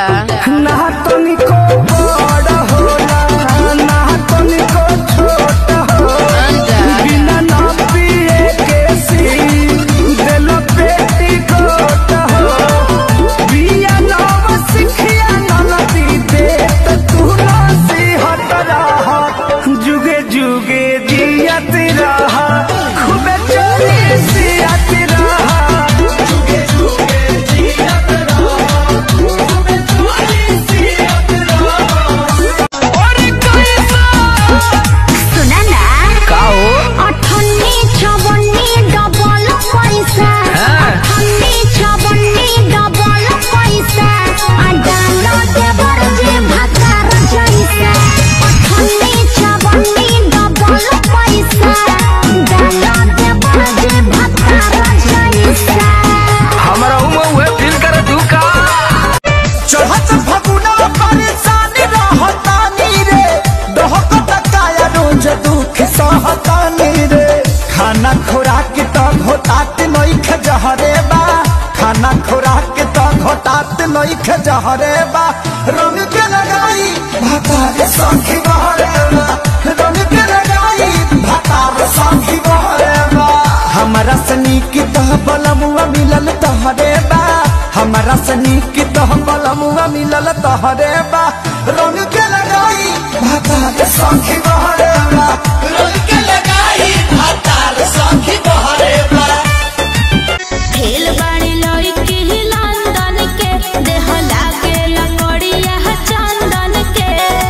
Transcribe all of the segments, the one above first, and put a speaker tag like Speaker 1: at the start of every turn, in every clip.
Speaker 1: जा
Speaker 2: ना तनिको बड़ होला ना तनिको छोट होला
Speaker 1: जा
Speaker 2: बिना ना पिए के सी दिल पेटी गोट हो बिया नाम सिखिया ननदी दे त तू ना सिहत रहा जुगे जुगे जियत रहा खूबे चोरी सियत रहा जुगे जुगे जियत रहा खूबे चोरी सियत रहा और कैसा
Speaker 3: सुना ना
Speaker 2: का हो
Speaker 3: अठन्नी छवन्नी डबल पैसा अठन्नी छवन्नी डबल पैसा आ डालो देवर जे भातार जैसा अठन्नी छवन्नी डबल पैसा डालो देवर जे भातार जैसा
Speaker 2: हमरा उमे उहे फील कर तू का चढ़त फगुना परेशानी रहतानी रे दहकत काया रोज दुख सहतानी रे खाना खुराक त घोटात नइख जहरे बा खाना खुराक त घोटात नइख जहरे बा रंग के लगाई भातार संखी बहरे बा रंग के लगाई भातार संखी बहरे बा हमरा सनी की तह बलमुआ मिलल तहरे बा हमरा सनी की तह बलमुआ मिलल तहरे बा रंग के लगाई भातार संखी बहरे बा रंग के लगाई भातार संखी बहरे बा
Speaker 3: खेल बाड़ी लड़की लंदन के देह लागे लकड़िया चंदन के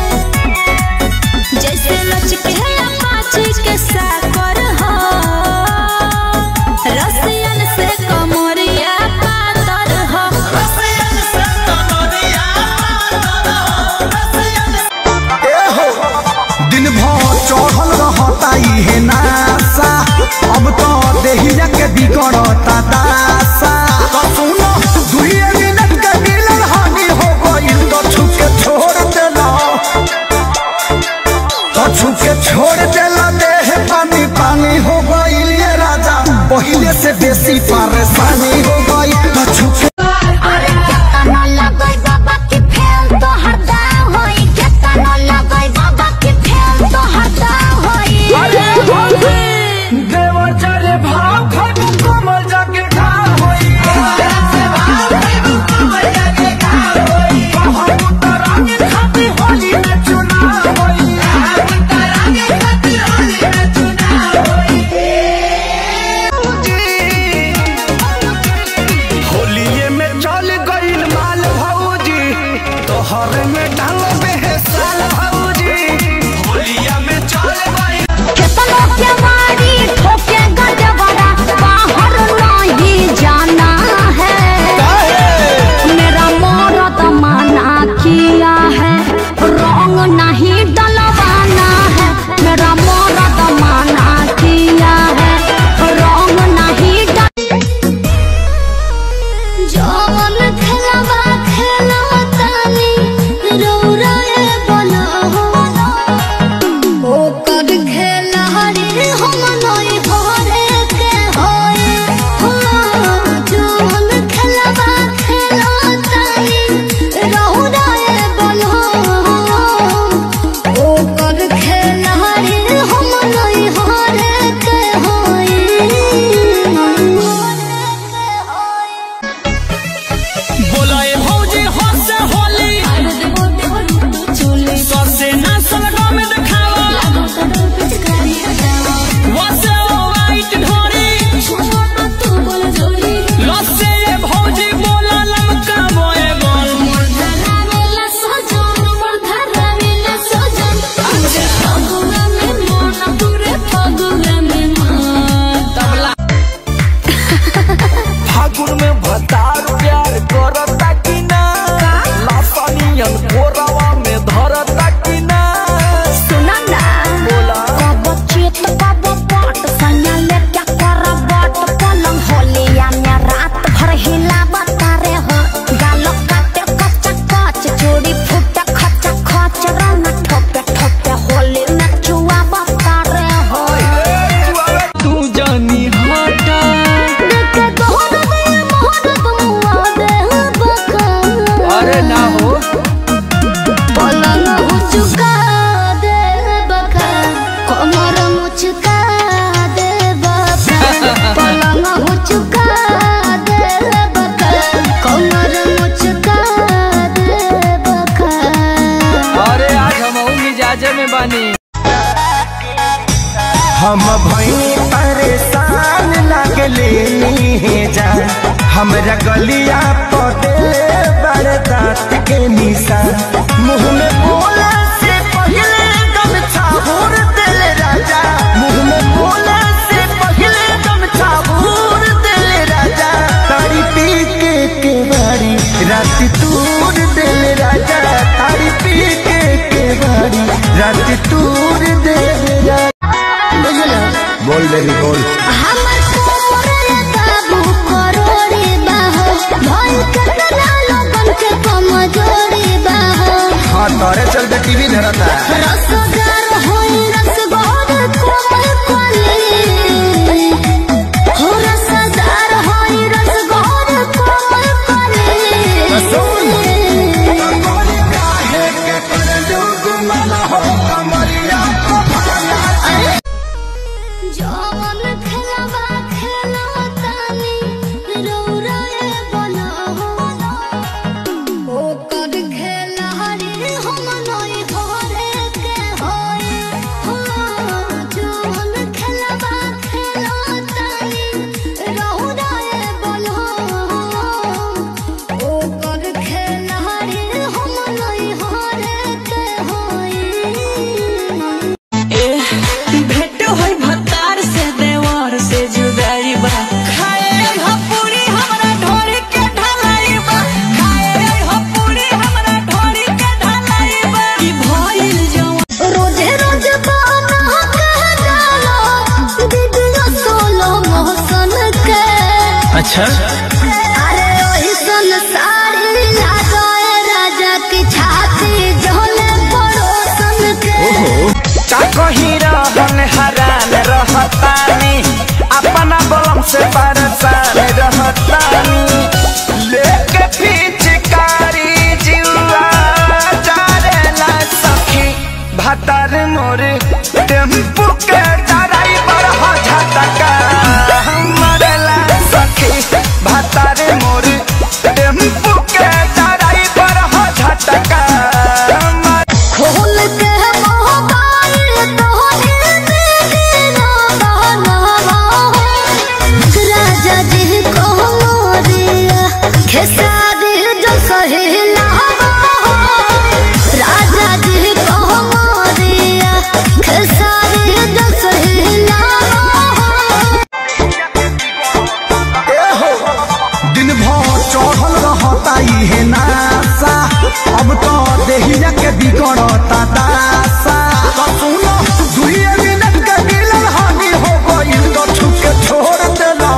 Speaker 3: जैसे लचके अपाची के साकर हो रसियन से कमरिया पातर हो
Speaker 2: दिन भर चढ़ल रहता इहे नासा अब तो देहिया के बिगड़ता दासा तो सुनो दुइये मिनट के मिलन हानि हो गइल तो छुके छोड़ देला तो छुके छोड़ देला देह पानी पानी हो गइल ये राजा पहिले से बेसी परेशानी हो गइल तो छुके
Speaker 3: केतना लगई बाबा के फेल तो हरदा होई केतना लगई बाबा के फेल तो हरदा होई
Speaker 2: देवर चले भाव खटू कमल जाके ढाल होई कहूं तरानी खाती होली में चुनाव होई होलिये में चल गइल माल भौजी तोहर में डाल बेहसाल भौजी होलिया में चल गइल
Speaker 3: केतना के मारी ठोके गजबरा बाहर नहीं जाना है मेरा मौरत माना किया है रंग नहीं डलवाना है मेरा मौरत माना किया है रंग नहीं डल जवन खेलवा खेलवा तानी
Speaker 2: हम भई परेशान लगले जा हमरा गलिया पदे बड़ दांत के निशान मुंह में बोला से पहले दम छाबूर दिल राजा मुंह में बोला से पहले दम छाबूर दिल राजा तारी पी के के बारी रात तूर दिल राजा तारी पी के के बारी रात तूर दिल राजा
Speaker 3: बुझलो
Speaker 2: बोल बेबी बोल
Speaker 3: हमर कोमरे काबू करोड़े बाहो भल कतना लोगन के कमजोरी बाहो
Speaker 2: हाँ तोरे चलते टीवी धरता
Speaker 3: रसदार होई रसगोर कोमल कोली हो रसदार होई रसगोर कोमल कोली जवन खेलवा खेलो तानी रौराए बनाहो ओकर खेलाड़ी हम नई घरे के होए हो जवन खेलवा खेलो तानी रौराए बनाहो ओकर खेलाड़ी हम नई घरे के होए
Speaker 1: भेंट होई भतार से देवर से जुदाई बा खाए हो पूरी हमरा ढोरी के ढलाई बा खाए हो पूरी हमरा ढोरी के ढलाई बा ई भइल जवान
Speaker 3: रोजे रोज बाना कह डालो दीदिया सोलो मोहसन के
Speaker 2: अच्छा
Speaker 3: अरे ओही सन साड़ी लगाए राजा की छाती झोले पड़ोसन के
Speaker 2: का कहीं रहन हरान रहतानी अपना बलम से परेशान रहतानी लेके पिचकारी जिउआ जारेला सखी भतर मोर टेम्पू के ड्राइवर हो झटका मरेला सखी भतर मोर टेम्पू के ड्राइवर हो झटका मर-
Speaker 3: खोल के मोबाइल तोहरे मेरा गाना राजा जी को मोरिया खेसारी जो सहेला राजा जी को मोरिया खेसारी जो सहेला
Speaker 2: दिन भर चढ़ल रहता इहे नासा अब तो देहिया के बिगड़ता दासा तो सुनो दुइये मिनट के मिलन हानि हो गइल तो छुके छोड़ देला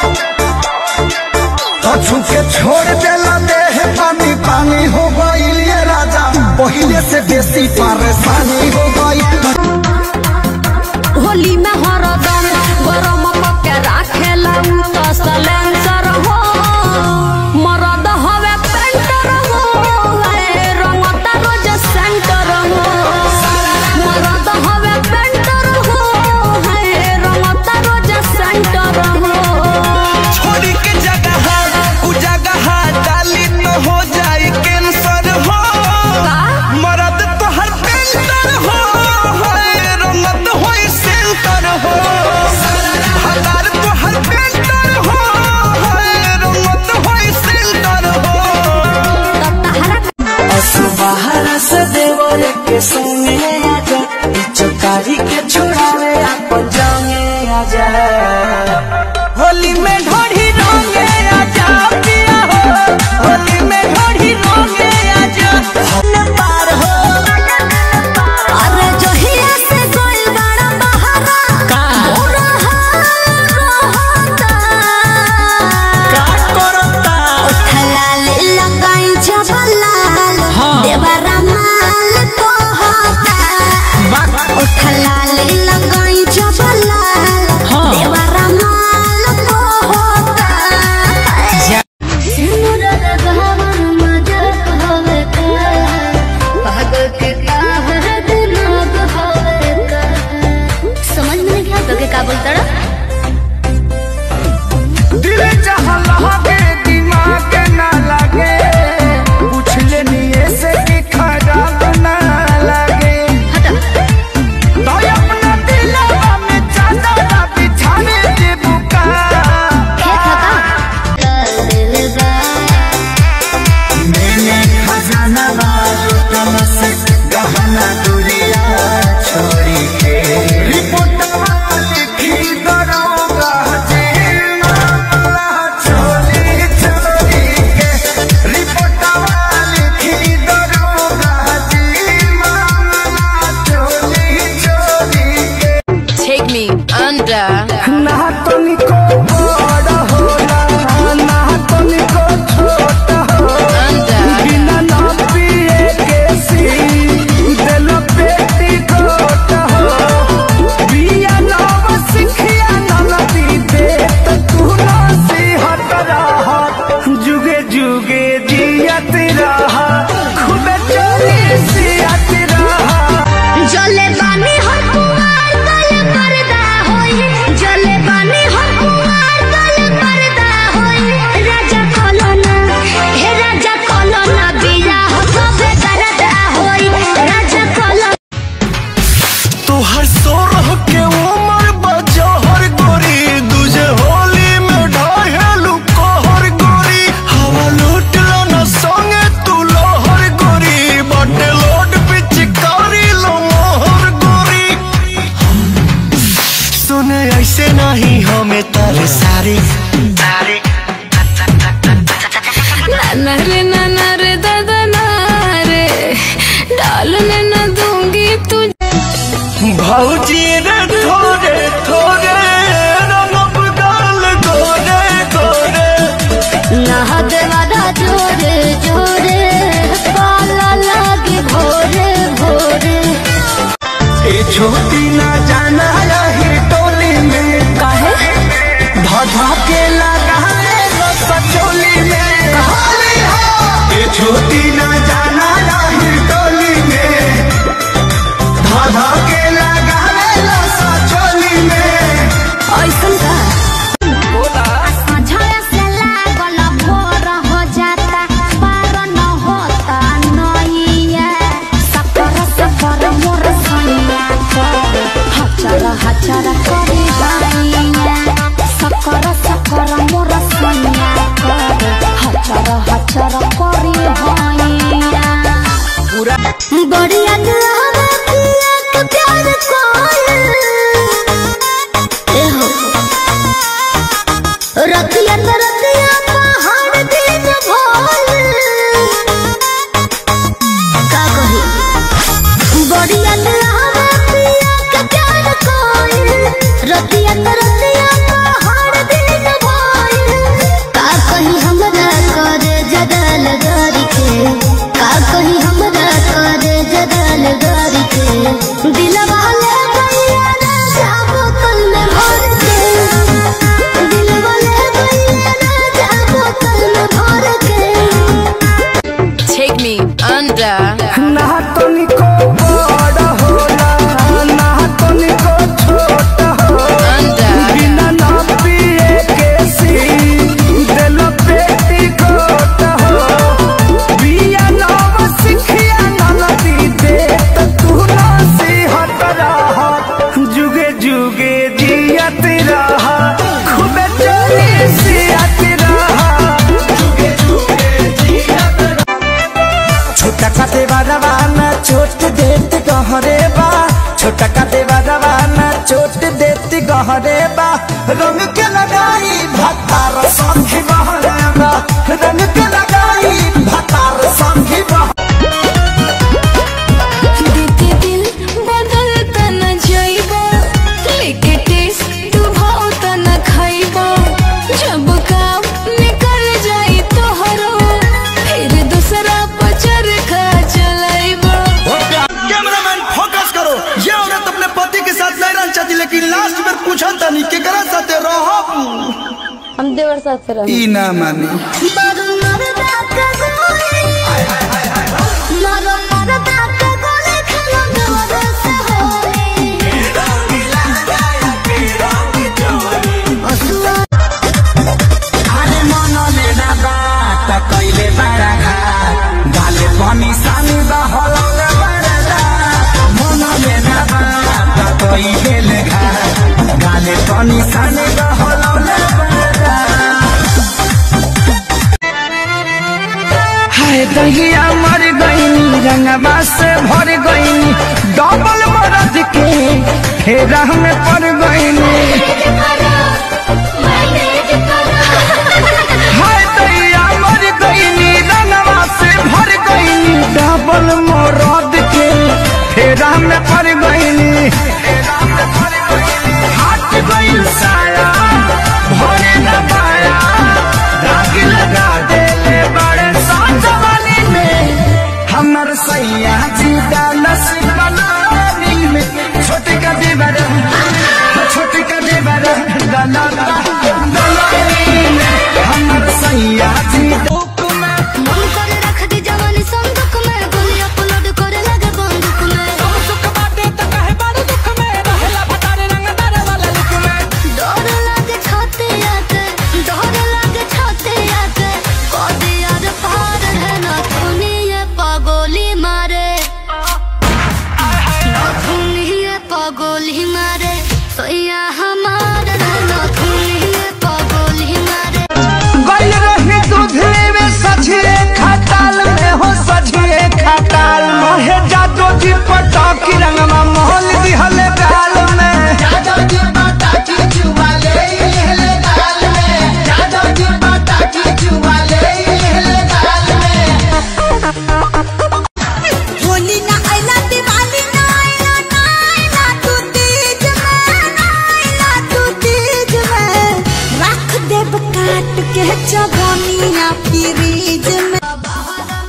Speaker 2: तो छुके छोड़ देला देह पानी पानी हो गइल ये राजा पहिले से बेसी परेशानी हो गइल
Speaker 4: होली में हरदम गरम पके राखेला उ त सलेंसर हो मरद हवे पेंटर हो ए रंगता रोज सेंटर हो मरद हवे पेंटर हो ए रंगता रोज सेंटर हो
Speaker 2: छोड़ी के जगह उ जगह डाली तो हो जाई कैंसर हो मरद तो हर पेंटर हो रहा खूबे चोली सियात रहा
Speaker 3: जले बानी हो कुमार गल पर्दा होई जले बानी हो कुमार गल पर्दा होई राजा कोलोना हे राजा कोलोना बिया हो सबे करदा होई राजा कोलोना
Speaker 2: तोहर सोरह के उमर बजहर गोरी दूजे होली में ढहेलू कहर गोरी हवा लूट लो न संगे तू लोहर गोरी बटे लोड पिचकारी लो मोहर गोरी सुने ऐसे नहीं हमें तारे सारी सारी
Speaker 4: नाना रे नाना रे दादा ना रे डालने न दूंगी तुझे
Speaker 2: भौजी रे थोड़े थोड़े रंग गाल गोरे गोरे
Speaker 3: नहद वादा जोरे जोरे पाला लागे भोरे भोरे
Speaker 2: ए छोटी ना जाना रही टोली में
Speaker 4: काहे
Speaker 2: धधा के लगा सचोली में ए छोटी ना जाना रही टोली में धधा के लगा सचोली में
Speaker 4: ऐसन का
Speaker 3: झड़ा से लागल भोर हो जाता पार न होता नैया सफर सफर मोर सैया कर हचर हचर करे बाइया सकर सकर मोर सैया कर हचर हचर करे हैया बढ़िया दुआवा पिया के प्यार कोयल ए हो रतिया त रतिया पहाड़ दिन भोल का कही बढ़िया दुआवा पिया के प्यार कोयल रतिया त रतिया पहाड़ दिन भोल का कही हमरा करे जदल गरी के का कही हमरा करे जदल गरी के दिलवा ले गइया ना जाबो कल में भर के दिलवा ले गइया ना जाबो कल में भर के
Speaker 4: take me under
Speaker 2: ना तनिको बड़ होला ना तनिको छोट होला
Speaker 4: under
Speaker 2: बिना ना पिए के सी दिल पेटी कोट हो बिया नाम सिखिया ना नदी दे त तू ना सी हट रहा जुगे जुगे जियत रहा खूबे चली सियत रहा जुगे जुगे जियत छोटा काटे रवाना छोट देत गहरे बा छोटा काटे रवाना छोट देत गहरे बा रंग के लगाई भतार संगी बहरे बा रंग के लगाई भतार संगी बहरे
Speaker 4: बीते दिल बदलता न जाइबा लेके टेस्ट तू भावता न खाइबा जब काम निकल जाई तोहरो फिर दूसरा पचर खा चलाइबा
Speaker 2: कैमरामैन फोकस करो ये औरत अपने पति के साथ नहीं रहना चाहती लेकिन लास्ट में पूछा था नहीं केकरा साथे रहो
Speaker 4: हम देवर साथ से
Speaker 2: ई ना मानी
Speaker 3: मरु मरदा का गोली मरु मरदा का गोली खेलो दूर से होली असुआ
Speaker 2: अरे मन लेना बात कैले बड़ा घाट गाले पानी सानी बहलौले बड़ा रात मन लेना बात कैले घाट गाले पानी सानी बहलौले बड़ा रात हाय दहिया मर गईनी रंगवा से भर गईनी डबल मरद के फेरा में पड़ गईनी हाय दैया मर गईनी रंगवा से भर गईनी डबल मरद के फेरा में पड़ गईनी हाथ गईल साया भरे न पाया दाग लगा देले बड़े साथ वाली में हमर सैया जी डालस बनानी में छोटे का देवर छोटे का देवर डाला डाला हमर सैया जी
Speaker 3: मन कर रख दी जवानी
Speaker 1: काट के चबनिया फ्रीज में